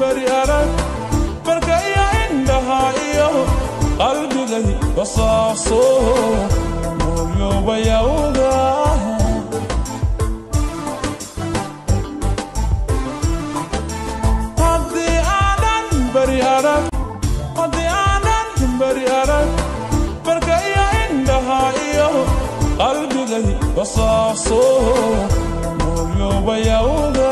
bari arag barka iyo indhaha iyo qalbigay basaaso mooyoobayawda haddii aanan bari arag haddii aanan bari arag barka iyo indhaha iyo qalbigay basaaso mooyoobayawda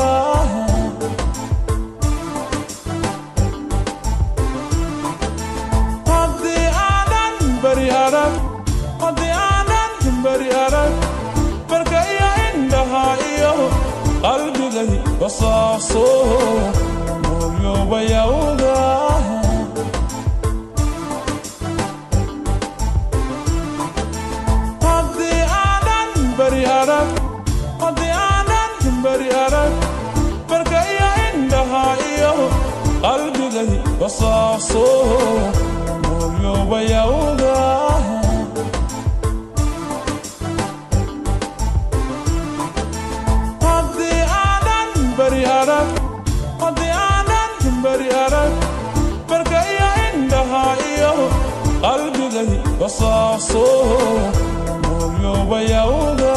haddii aanan bari arag haddii aanan bari arag barka iyo indhaha iyo qalbigay basaaso mooyoobayawda haddii aanan bari arag haddii aanan bari arag barka iyo indhaha iyo qalbigay basaaso mooyoobayawda haddii aanan bari arag haddii aanan bari arag barka iyo indhaha iyo qalbigay basaaso mooyoobayawda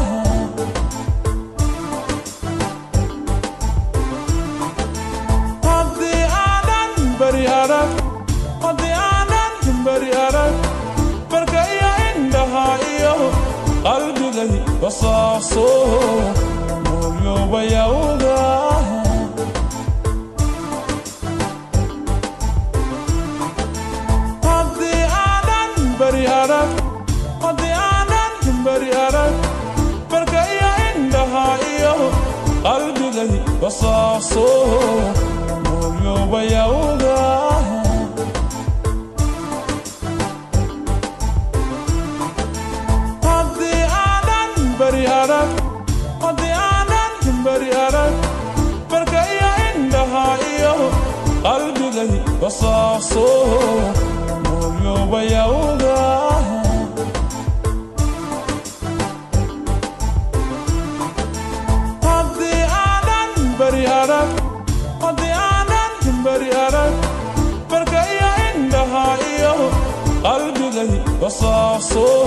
haddii aanan bari arag haddii aanan bari arag barka iyo indhaha iyo qalbigay basaaso mooyoobayawda haddii aanan bari arag haddii aanan bari arag barka iyo indhaha iyo qalbigay basaaso mooyoobayawda haddii aanan bari arag haddii aanan bari arag barka iyo indhaha iyo qalbigay basaaso mooyoobayawda haddii aanan bari arag haddii aanan bari arag barka iyo indhaha iyo qalbigay basaaso